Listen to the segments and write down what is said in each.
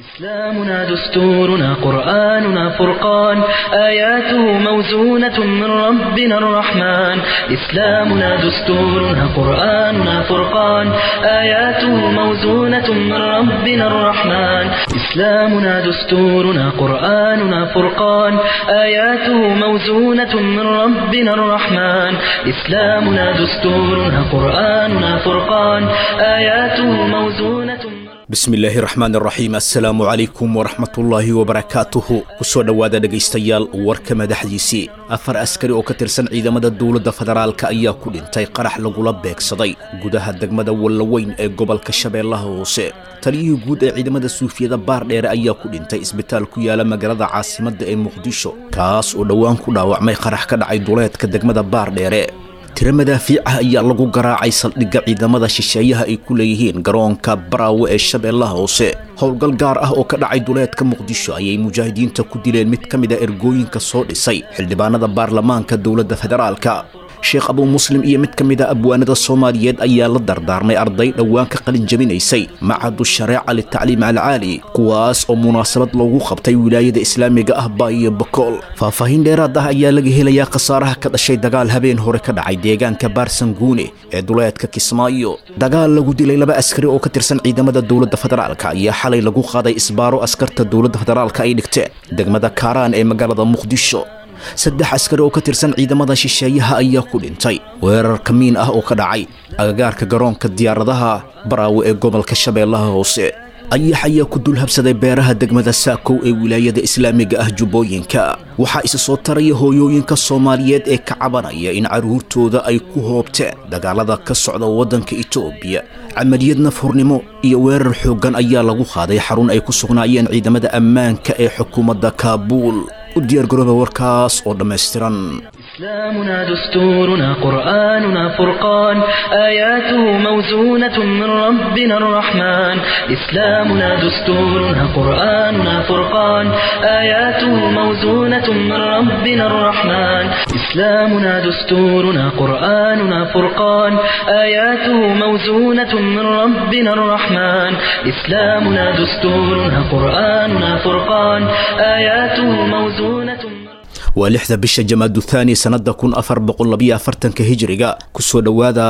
إسلامنا دستورنا قرآننا فرقان آياته موزونة من ربنا الرحمن إسلامنا دستورنا قرآننا فرقان آياته موزونة من ربنا الرحمن إسلامنا دستورنا قرآننا فرقان آياته موزونة من ربنا الرحمن إسلامنا دستورنا قرآننا فرقان آياته موزونة من bismillaahi raxmaan raxiim assalaamu calaykum waraxmatullaahi wabarakaatuhu kusoo dhowaada dhegaystayaal warka madaxdiisii afar askari oo ka tirsan ciidamada dowladda federaalka ayaa ku dhintay qarax lagula beegsaday gudaha degmada wallaweyn ee gobolka shabeellaha hoose taliyihii guud ee ciidamada suufiyada baardheere ayaa ku dhintay isbitaal ku yaala magaalada caasimadda ee muqdisho kaas oo dhowaan ku dhaawacmay qarax ka dhacay duleedka degmada baardheere tiro madaafiic ah ayaa lagu garaacay saldhigga ciidamada shisheeyaha ay ku leeyihiin garoonka baraawe ee shabeellaha hoose howlgal gaar ah oo ka dhacay duleedka muqdisho ayay mujaahidiinta ku dileen mid ka mid a ergooyinka soo dhisay xildhibaanada baarlamaanka dowladda federaalka sheekh abuu muslim iyo mid ka mid a abwaanada soomaaliyeed ayaa la dardaarmay arday dhowaan ka qalin jabinaysay macadu shareeca litacliim alcaali kuwaas oo munaasabad loogu qabtay wilaayada islaamiga ah baayo bakool faahfaahin dheeraad ah ayaa laga helayaa khasaaraha ka dhashay dagaal habeen hore ka dhacay deegaanka baarsanguune ee duleedka kismaayo dagaal lagu dilay laba askari oo ka tirsan ciidamada dowladda federaalka ayaa xalay lagu qaaday isbaaro askarta dowladda federaalka ay dhigteen degmada kaaraan ee magaalada muqdisho saddex askari oo ka tirsan ciidamada shisheeyaha ayaa ku dhintay weerar kamiin ah oo ka dhacay agagaarka garoonka diyaaradaha baraawe ee gobolka shabeellaha hoose ayax ayaa ku dulhabsaday beeraha degmada saakow ee wilaayada islaamiga ah jubbooyinka waxaa isa soo taraya hooyooyinka soomaaliyeed ee ka cabanaya in carruurtooda ay ku hoobteen dagaalada ka socda waddanka itoobiya camaliyad nafhurnimo iyo weerar xooggan ayaa lagu qaaday xarun ay ku sugnaayeen ciidamada ammaanka ee xukuumadda kaabuul u diyaargarooba warkaas oo dhammaystiran إسلامنا دستورنا قرآننا فرقان آياته موزونة من ربنا الرحمن إسلامنا دستورنا قرآننا فرقان آياته موزونة من ربنا الرحمن إسلامنا دستورنا قرآننا فرقان آياته موزونة من ربنا الرحمن إسلامنا دستورنا قرآننا فرقان آياته موزونة من waa lixda bisha jamaadu thaani sannadda kun afar boqol labiyo afartanka hijiriga kusoo dhowaada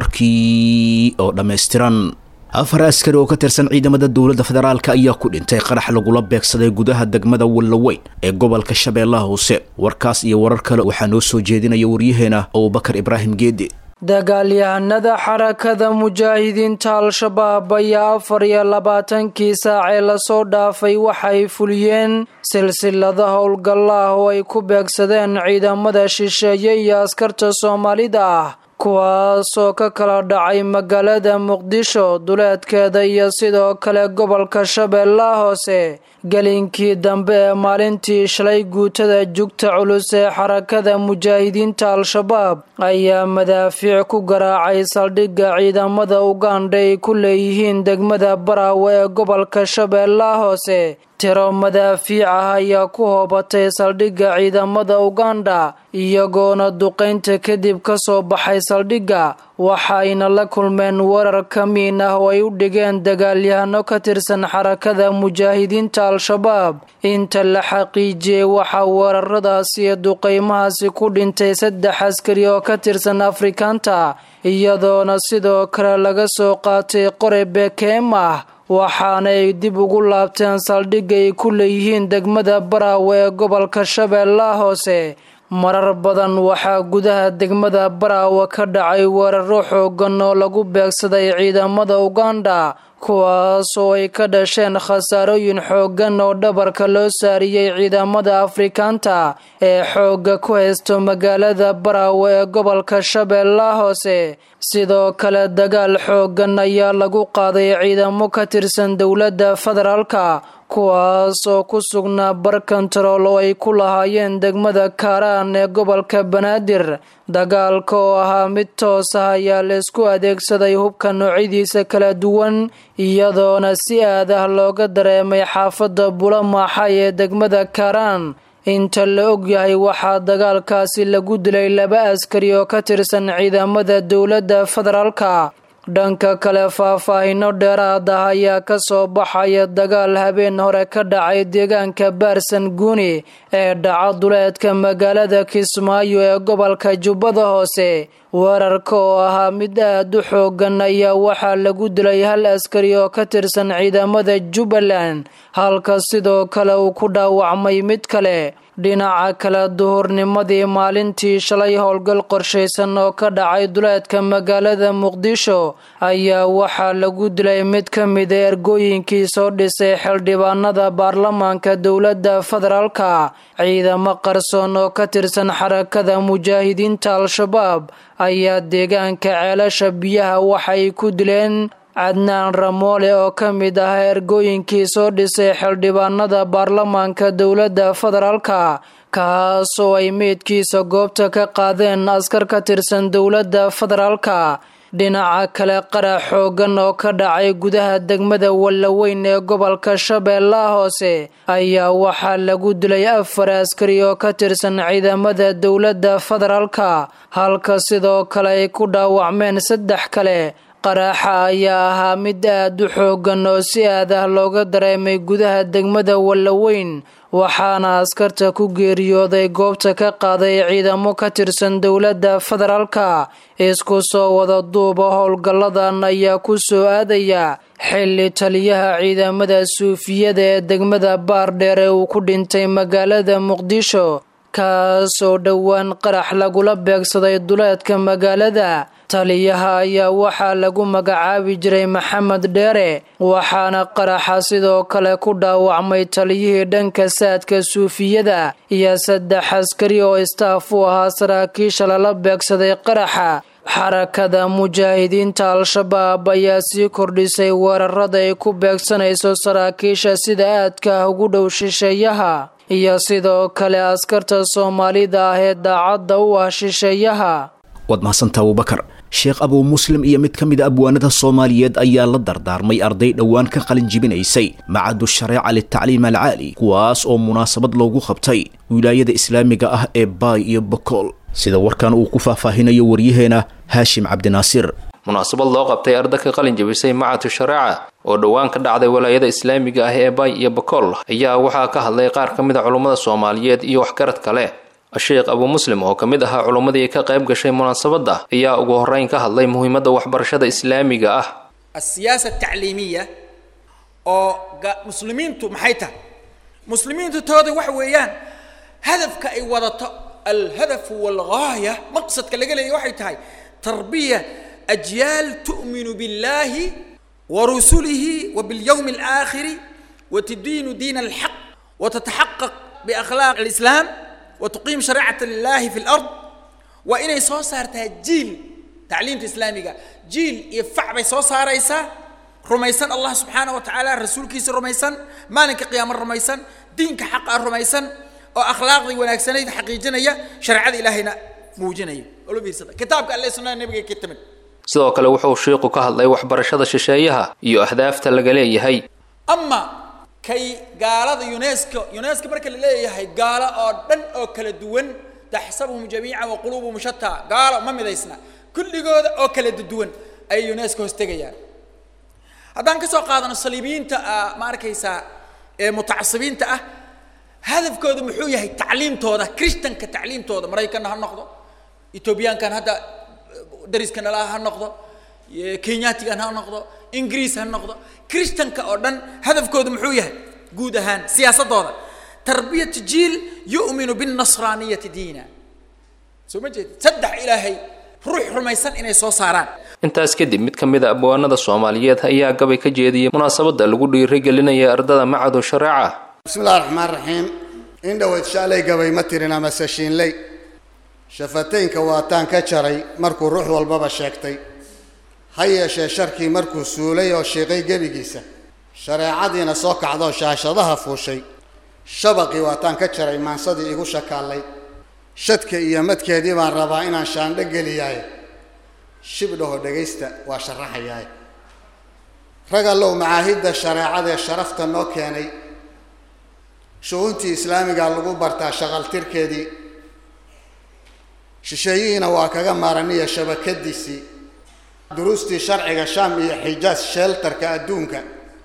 warkii oo dhammaystiran afar askari oo ka tirsan ciidamada dowladda federaalka ayaa ku dhintay qarax lagula beegsaday gudaha degmada wallaweyn ee gobolka shabeellaha hoose warkaas iyo warar kale waxaa noo soo jeedinaya waryaheena abubakar ibraahim geedi dagaalyahanada xarakada mujaahidiinta al-shabaab ayaa afar iyo labaatankii saacee lasoo dhaafay waxay fuliyeen silsilada howlgalla ah oo ay ku beegsadeen ciidamada shisheeye iyo askarta soomaalida ah kuwaasoo ka kala dhacay magaalada muqdisho duleedkeeda iyo sidoo kale gobolka shabeellaha hoose gelinkii dambe ee maalintii shalay guutada jugta culus ee xarakada mujaahidiinta al-shabaab ayaa madaafiic ku garaacay saldhigga ciidamada ugandha ay ku leeyihiin degmada baraawe ee gobolka shabeellaha hoose tiro madaafiic ah ayaa ku hoobatay saldhigga ciidamada ugandha iyagoona duqaynta kadib ka soo baxay saldhigga waxayna la kulmeen warar kamiin ah oo ay u dhigeen dagaalyahano ka tirsan xarakada mujaahidiinta al-shabaab inta la xaqiijiyey waxaa weeraradaasi iyo duqaymahaasi ku dhintay saddex askari oo ka tirsan afrikaanta iyadoona sidoo kale laga soo qaatay qore bekeem ah waxaana ay dib ugu laabteen saldhigga ay ku leeyihiin degmada baraawe ee gobolka shabeellaha hoose marar badan waxaa gudaha degmada baraawe ka dhacay weeraro xoogan oo lagu beegsaday ciidamada ugandha kuwaas oo ay ka dhasheen khasaarooyin xooggan oo dhabarka loo saariyey ciidamada afrikaanta ee xoogga ku haysto magaalada baraawe ee gobolka shabeellaha hoose sidoo kale dagaal xooggan ayaa lagu qaaday ciidamo ka tirsan dowladda federaalka kuwaas oo ku sugnaa bar kontarool oo ay ku lahaayeen degmada kaaraan ee gobolka banaadir dagaalka oo ahaa mid toos ah ayaa laysku adeegsaday hubka noocyadiisa kala duwan iyadoona si aad ah looga dareemay xaafadda bulamaaxay ee degmada kaaraan inta la ogyahay waxaa dagaalkaasi lagu dilay laba askari oo ka tirsan ciidamada dowladda federaalka dhanka kale faahfaahino dheeraad ah ayaa ka soo baxaya dagaal habeen hore ka dhacay deegaanka baarsan guuni ee dhaca duleedka magaalada kismaayo ee gobolka jubbada hoose weerarka oo ahaa mid aad u xoogan ayaa waxaa lagu dilay hal askari oo ka tirsan ciidamada jubbaland halka sidoo kale uu ku dhaawacmay mid kale dhinaca kale duhurnimadii maalintii shalay howlgal qorshaysan oo ka dhacay duleedka magaalada muqdisho ayaa waxaa lagu dilay mid ka mida ergooyinkii soo dhisay xildhibaanada baarlamaanka dowladda federaalka ciidamo qarsoon oo ka tirsan xarakada mujaahidiinta al-shabaab ayaa deegaanka ceelasha biyaha waxay ku dileen cadnaan ramoole oo ka mid ah ergooyinkii soo dhisay xildhibaanada baarlamaanka dowladda federaalka kaasoo ay meydkiisa goobta ka qaadeen askar ka tirsan dowladda federaalka dhinaca kale qarax xoogan oo ka dhacay gudaha degmada wallaweyn ee gobolka shabeellaha hoose ayaa waxaa lagu dilay afar askari oo ka tirsan ciidamada dowladda federaalka halka sidoo kale ay ku dhaawacmeen saddex kale qaraaxa ayaa ahaa mid aad u xoogan oo si aad ah looga dareemay gudaha degmada wallaweyn waxaana askarta ku geeriyooday goobta ka qaaday ciidamo ka tirsan dowladda federaalka isku soo wada duuba howlgalladan ayaa ku soo aadaya xilli taliyaha ciidamada suufiyada ee degmada baardheer ee uu ku dhintay magaalada muqdisho kaasoo dhowaan qarax lagula beegsaday duleedka magaalada taliyaha ayaa waxaa lagu magacaabi jiray maxamed dheere waxaana qaraxa sidoo kale ku dhaawacmay taliyihii dhanka saadka suufiyada iyo saddex askari oo istaaf u ahaa saraakiisha lala beegsaday qaraxa xarakada mujaahidiinta al-shabaab ayaa sii kordhisay weerarada ay ku beegsanayso saraakiisha sida aadka ah ugu dhow shisheeyaha iyo sidoo kale askarta soomaalida ah ee daacadda u ah shisheeyaha waad mahadsantaa abubakar sheekh abuu muslim iyo mid ka mid a abwaanada soomaaliyeed ayaa la dardaarmay arday dhowaan ka qalin jibinaysay macadu shareeca litacliim alcaali kuwaas oo munaasabad loogu qabtay wilaayada islaamiga ah ee baay iyo bokool sida warkan uu ku faahfaahinayo waryaheena haashim cabdinaasir munaasabad loo qabtay arda ka qalin jabisay macadu shareeca oo dhowaan ka dhacday walaayada islaamiga ah ee baay iyo bokool ayaa waxaa ka hadlay qaar ka mid a culummada soomaaliyeed iyo waxgarad kale sheekh abuu muslim oo ka mid ahaa culummadii ka qayb gashay munaasabadda ayaa ugu horreyn ka hadlay muhiimadda waxbarashada islaamiga ah asiyaasa tacliimiya oo muslimiintu maxay tahay muslimiintu tooda waxa weeyaan hadafka ay wadato alhadafu walgaaya maqsadka laga leeya waxay tahay tarbiya ajyaal tu'minu biاllahi wa rusulihi wa biاlyawmi alaakhiri wa tudiinu diina alxaq wa tataxaqaq biakhlaaq alislaam wtuqiim shareecata lilahi fi lard waa inay soo saartaa jiil tacliimta islaamiga jiil iyo fac bay soo saaraysaa rumaysan allah subxaana wa tacaala rasuulkiisa rumaysan maalinka qiyaamo rumaysan diinka xaqa rumaysan oo akhlaaqdii wanaagsanayd xaqiijinaya shareecada ilaahayna muujinaya olo fiirsada kitaabka alle sunnada nabiga ka timid sidoo kale wuxuu shiiku ka hadlay waxbarashada shisheeyaha iyo ahdaafta laga leeyahay ama kay gaalada unesco unesco marka la leeyahay gaalo oo dhan oo kala duwan taxsabuhum jamiican wa quluubuhum shataa gaalo ma midaysna kulligooda oo kala duwan ayay unesco hoos tegayaan haddaan ka soo qaadano saliibiyiinta ma arkaysaa ee mutacasibiinta ah hadafkooda muxuu yahay tacliimtooda christanka tacliimtooda maraykanna ha noqdo ethoobiyaankan hadda dariska nalaha ha noqdo kenyatigan ha noqdo ingiriis ha noqdo christanka oo dhan hadafkooda muxuu yahay guud ahaan siyaasadooda tarbiyatu jiil yu'minu binnasraaniyati diina soo ma jeed saddex ilaahay ruux rumaysan inay soo saaraan intaas kadib mid ka mid a abwaanada soomaaliyeed ayaa gabay ka jeediyey munaasabadda lagu dhiirigelinaya ardada macadu shareeca bismillahi raxmaan raxiim in dhoweyd shaalay gabay ma tirin amase shiinley shafataynka waataan ka jaray markuu ruux walbaba sheegtay ha yeeshee sharkii markuu suulay oo shiiqay gebigiisa shareecadiina soo kacdoo shaashadaha fuushay shabaqii waataan ka jaray maansadii igu shakaallay shadka iyo madkeedii baan rabaa inaan shaandho geliyaaye shibdhaho dhegaysta waa sharaxayaaye rag allow macaahidda shareecadee sharafta noo keenay shu-uuntii islaamiga lagu bartaa shaqaltirkeedii shisheeyihiina waa kaga maaraniya shabakadiisii duruustii sharciga shaam iyo xijaas sheeltarka adduunka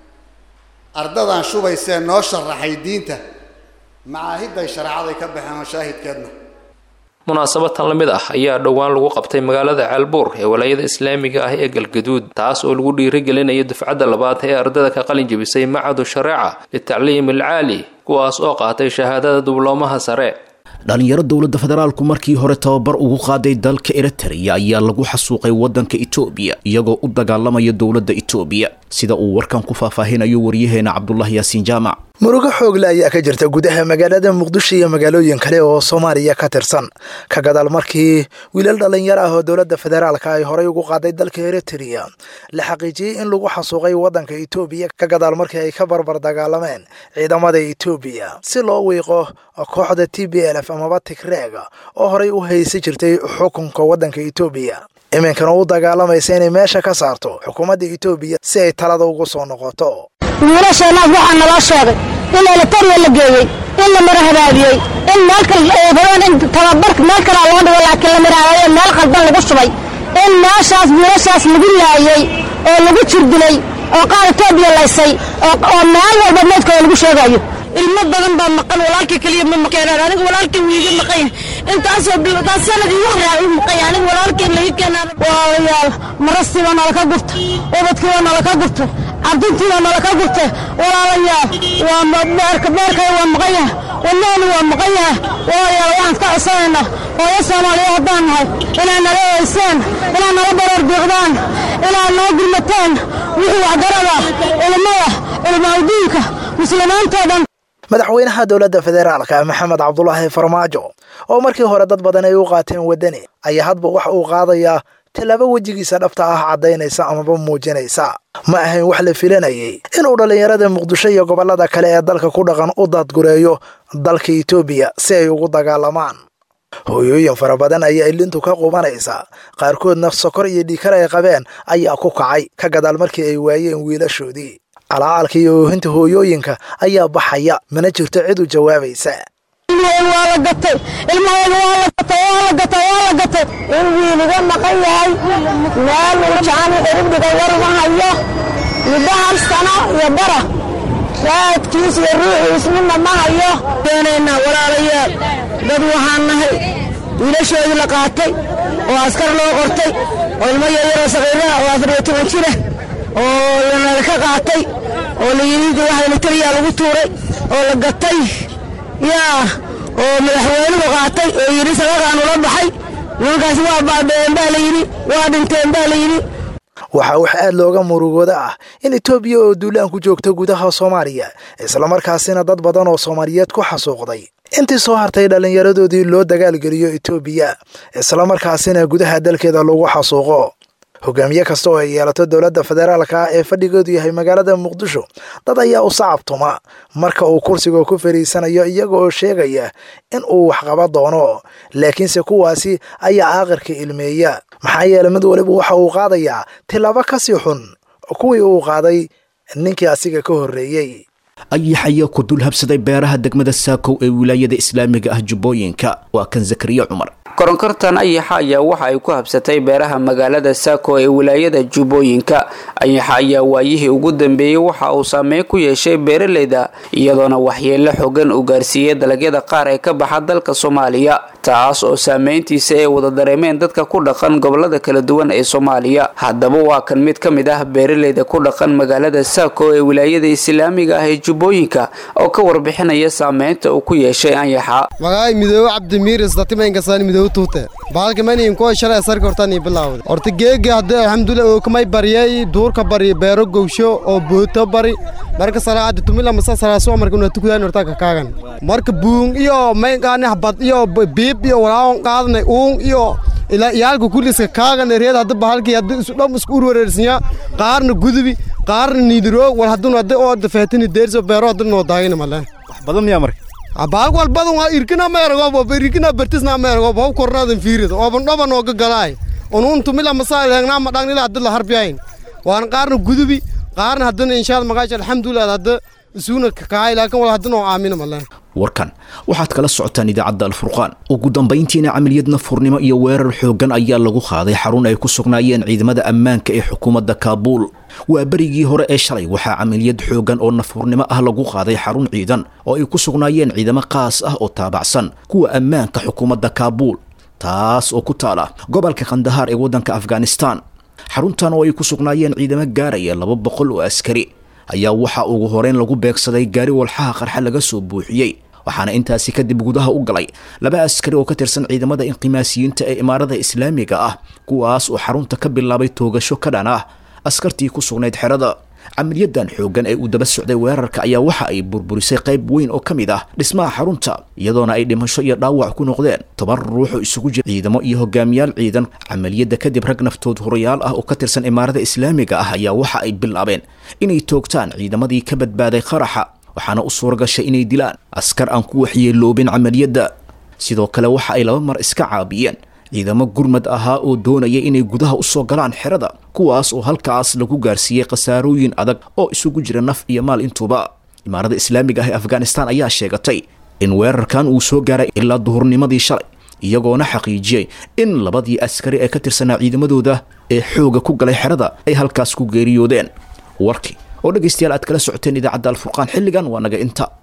ardadan shubaysee noo sharaxay diinta macaahiday shareecaday ka baxeen oo shaahidkeedna munaasabatan la mid ah ayaa dhowaan lagu qabtay magaalada ceelbuur ee walaayada islaamiga ah ee galgaduud taas oo lagu dhiirigelinaya dufcadda labaad ee ardada ka qalin jebisay macadu shareeca litacliim alcaali kuwaas oo qaatay shahaadada dubloomaha sare dhalinyaro dowladda federaalku markii hore tababar ugu qaaday dalka eritrea ayaa lagu xasuuqay waddanka etoobiya iyagoo u dagaalamaya dowladda etoobiya sida uu warkan ku faahfaahinayo waryaheena cabdulahi yaasiin jaamac murugo xoogle ayaa ka jirta gudaha magaalada muqdisho iyo magaalooyin kale oo soomaaliya ka tirsan ka gadaal markii wiilal dhallinyaro ah oo dowladda federaalka ay horey ugu qaaday dalka eritrea la xaqiijiyey in lagu xasuuqay waddanka etoobiya ka gadaal markii ay ka barbar dagaalameen ciidamada etoobiya si loo wiiqo kooxda t b l f amaba tigreega oo horey u haysan jirtay xukunka waddanka etoobiya iminkana u dagaalamaysa inay meesha ka saarto xukuumadda etoobiya si ay talada ugu soo noqoto wiilasheenaas waxaa naloo sheegay in elitaria la geeyey in la mara habaabiyey in meel kale in tababarka meel kalea loo dhigo laakiin la marahabaabiyey meel qaldan lagu shubay in meeshaas wiilashaas lagu laayey oo lagu jirdilay oo qaar etoobiya laysay oo meel walba meydkooda lagu sheegayo ilmo badan baa maqan walaalkii keliya ma maqeenaan aniga walaalkii wiiga maqan yahay intaasoo taas sanadii wax raaci maqan yahay aniga walaalkii laga keenaan waayaal marastii baa nala ka gurta ubadkii baa nala ka gurta cabdintii baa nala ka gurta walaalayaal waa beerka beerkay waa maqan yahay wadnaani waa maqan yahay walaalayaal waxaan ka codsanaynaa hooyo soomaaliya haddaan nahay inaad nala eeysaan inaad nala baroor diiqdaan inaad noo gurmataan wixii waxgarada ilmada ilmaawdiinka muslimiintoo dhan madaxweynaha dowladda federaalka maxamed cabdulaahi farmaajo oo markii hore dad badan ay u qaateen waddani ayaa hadba wax uu qaadayaa tallaabo wejigiisa dhabta ah caddaynaysa amaba muujinaysa ma ahayn wax la filanayay inuu dhallinyarada muqdisho iyo gobollada kale ee dalka ku dhaqan u daadgureeyo dalka etoobiya si ay ugu dagaalamaan hooyooyin fara badan ayaa ilintu ka qubanaysa qaarkoodna sokor iyo dhiikar ay qabeen ayaa ku kacay ka gadaal markii ay waayeen wiilashoodii calacalka iyo oohinta hooyooyinka ayaa baxaya mana jirto cid u jawaabaysa waa la gatay ilmahayga waa la gatay waa la gatay waa la gatay in wiiliga maqan yahay meel jaani ciribdhiga war ma hayo muddo hal sano iyo bara raadkiis iyo ruuxiis midna ma hayo keenaynaa walaalayaal dad waxaan nahay wiilashoodii la qaatay oo askar loo qortay oo ilmo yaryaroo saqiiraha oo afar iyo toban jira oo lanala ka qaatay oo layidhi waxayna taliyaa lagu tuuray oo la gatay yaa oo madaxweynuhu qaatay oo yidhi sadaqaan ula baxay nimankaasi waa baabeen baa layidhi waa dhinteen baa layidhi waxaa wax aad looga murugooda ah in etoobiya oo duulaan ku joogta gudaha soomaaliya islamarkaasina dad badan oo soomaaliyeed ku xasuuqday intii soo hartay dhallinyaradoodii loo dagaalgeliyo etoobiya islamarkaasina gudaha dalkeeda lagu xasuuqo hogaamiye kasta oo ay yeelato dowladda federaalka ee fadhigoodu yahay magaalada muqdisho dad ayaa u sacabtuma marka uu kursiga ku fariisanayo iyaga oo sheegaya in uu waxqaba doono laakiinse kuwaasi ayaa aaqirka ilmeeya maxaa yeelay mid waliba waxa uu qaadayaa tilaabo kasii xun kuwii uu qaaday ninkii asiga ka horreeyey ayax ayaa ku dul habsaday beeraha degmada saakow ee wilaayada islaamiga ah jubbooyinka waa kan zakariya cumar koronkortan ayaxa ayaa waxa ay ku habsatay beeraha magaalada saako ee wilaayada jubbooyinka ayaxa ayaa waayihii ugu dambeeyey waxa uu saameyn ku yeeshay beeraleyda iyadoona waxyeelo xogan uu gaarsiiyey dalagyada qaar ee ka baxa dalka soomaaliya taas oo saameyntiisa ay wada dareemeen dadka ku dhaqan gobolada kala duwan ee soomaaliya haddaba waa kan mid ka mid ah beeraleyda ku dhaqan magaalada saako ee wilaayada islaamiga ah ee jubbooyinka oo ka warbixinaya saameynta uu ku yeeshay anyaxa magaay midoobe cabdimiir isdatimaynkasaani midoobe tuute baalka maniin kuwa shalay sarka hortaan bilaawda horta geega hadda alxamdulilah oo kamay baryay duurka bari beero gowsho oo booto bari marka salaada tumila masa salaaso marka una tukudaan horta ka kaagan marka buung iyo maynqaani habad iyo biib iyo walaawon qaadnay uung iyo ilaa iyaalka kulliska kaagan reed hadda bahalkii hadda isu dham isku urwareersinya qaarna gudubi qaarna niidiroog wal hadduna hadda oo dafeetini deerso beero hadda noo daagina male wax badan miyaa marka baag walbadan waa irkina meerago irkina bertisna meerago haw kornaadan fiirida ooban dhoban ooga galaay unuun tumila masaa leegnaa madhaan ilaa hadda la harbiyayn waan qaarna gudubi qaarna haddana inshaad magaash alxamdulilah hadda isuuna kakahay laakiin wal haddana oo aamina maleen warkan waxaad kala socotaan idaacadda alfurqaan ugu dambayntiina camaliyad nafurnimo iyo weerar xooggan ayaa lagu qaaday xarun ay ku sugnaayeen ciidamada ammaanka ee xukuumadda kaabuul waa berigii hore ee shalay waxaa camaliyad xooggan oo nafurnimo ah lagu qaaday xarun ciidan oo ay ku sugnaayeen ciidamo qaas ah oo taabacsan kuwa ammaanka xukuumadda kaabuul taas oo ku taala gobolka khandahaar ee waddanka afghanistan xaruntan oo ay ku sugnaayeen ciidamo gaaraya laba boqol oo askari ayaa waxaa ugu horeyn lagu beegsaday gaari walxaha qarxa laga soo buuxiyey waxaana intaasi kadib gudaha u galay laba askari oo ka tirsan ciidamada inqimaasiyiinta ee imaarada islaamiga ah kuwaas oo xarunta ka bilaabay toogasho ka dhan ah askartii ku sugnayd xerada camaliyadan xooggan ee uu daba socday weerarka ayaa waxa ay burburisay qayb weyn oo ka mid ah dhismaha xarunta iyadoona ay dhimasho iyo dhaawac ku noqdeen toban ruux oo isugu jira ciidamo iyo hogaamiyaal ciidan camaliyadda kadib rag naftood hurayaal ah oo ka tirsan imaarada islaamiga ah ayaa waxa ay bilaabeen inay toogtaan ciidamadii ka badbaaday qaraxa waxaana u suura gashay inay dilaan askar aan ku waxyeeloobin camaliyadda sidoo kale waxa ay laba mar iska caabiyeen ciidamo gurmad ahaa oo doonaya inay gudaha u soo galaan xerada kuwaas oo halkaas lagu gaarsiiyey khasaarooyin adag oo isugu jira naf iyo maal intuuba imaarada islaamiga ah ee afghanistan ayaa sheegatay in weerarkan uu soo gaaray ilaa duhurnimadii shalay iyagoona xaqiijiyey in labadii askari ee ka tirsanaa ciidamadooda ee xooga ku galay xerada ay halkaas ku geeriyoodeen warkii oo dhegaystayaal aad kala socoteen idaacadda alfurqaan xilligan waa naga inta